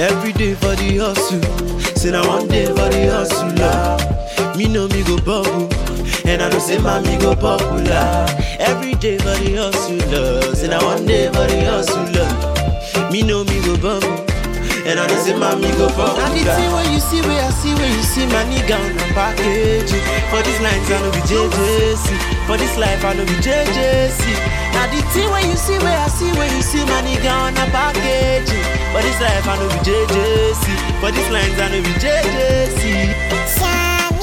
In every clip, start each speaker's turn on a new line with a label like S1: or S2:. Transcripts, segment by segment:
S1: Every day for the hustle. Say now one day for the hustle. Lord. Me know me go bubble. And I know say mommy go popular. Every day for the hustle. Lord. Say now one day for the hustle. Lord. Me know me go bubble. And I know say mommy go popular. Now the thing when you see where I see where you see my nigga on the package. For these lines I know be JJC. For this life I know be JJC. Now the thing when you see where I see where you see my nigga on the package. For this life I know be JJC. For these lines I know be JJC.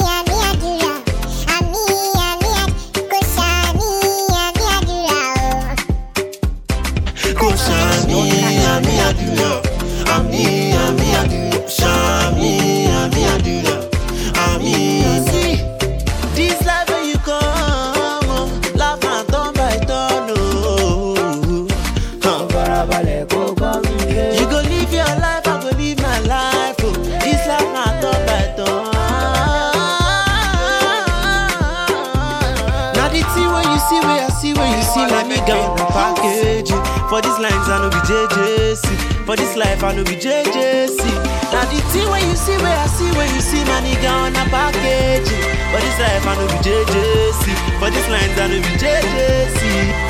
S1: Kò ṣàmì àmì àdúrà. Àmì àmì àdúrà. Ṣàmì àmì àdúrà. Àmì àmì. This life when you come, oh, laugh and turn by turn, oh. Huh.
S2: farabalẹ̀ kó gbọ́ mi yé.
S1: You go live your life, I go live my life. Oh. This life na turn by turn. Now the thing when you see, where I see, where you see, my nigga on the package. For these lines, I know be JJC. For this life, I know be JJC. Now the thing when you see, where I see, where you see, my nigga on the package. For this life, I know be JJC. For this lines, I know be JJC.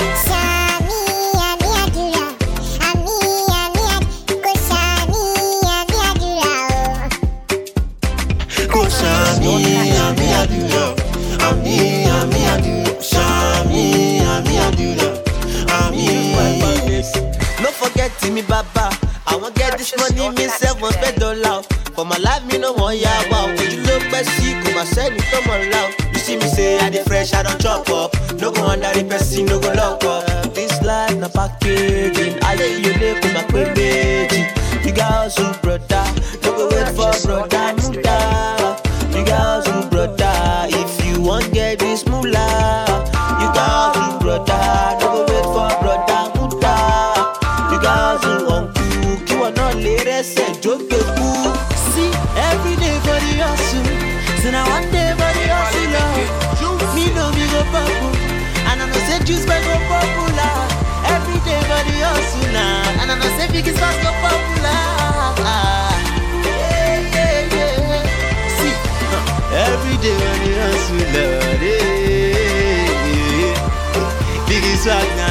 S1: Kò ṣàmì àmì àdúrà. Àmì àmì àdúrà. Ṣàmì àmì àdúrà. Àmì
S3: No forget me, Baba. I won't get this money, me self one spend dollar. For my life, me no one ya wow. You look best, come my send me come on loud. You see me say I dey fresh, I don't chop up. No go under the person, no go lock up. This life na packaging. I lay you lay come my baby. You got hustle, brother. No go wait for brother, muda. You got hustle, brother. If you want get this moolah, you got hustle, brother. No go wait for brother, muda. You got hustle, uncle. Kí wọ́n náà lè rẹ́sẹ̀ jókè kú.
S1: See, every day for the hustle. So now one day for the hustle. Lord. Me know me go purple. And I know say juice may go popular. Every day for the hustle now. And I know say biggest fast go popular. Yeah, yeah, yeah. See, huh. every day for the hustle. Lord. Yeah, yeah, yeah. Biggest swag now.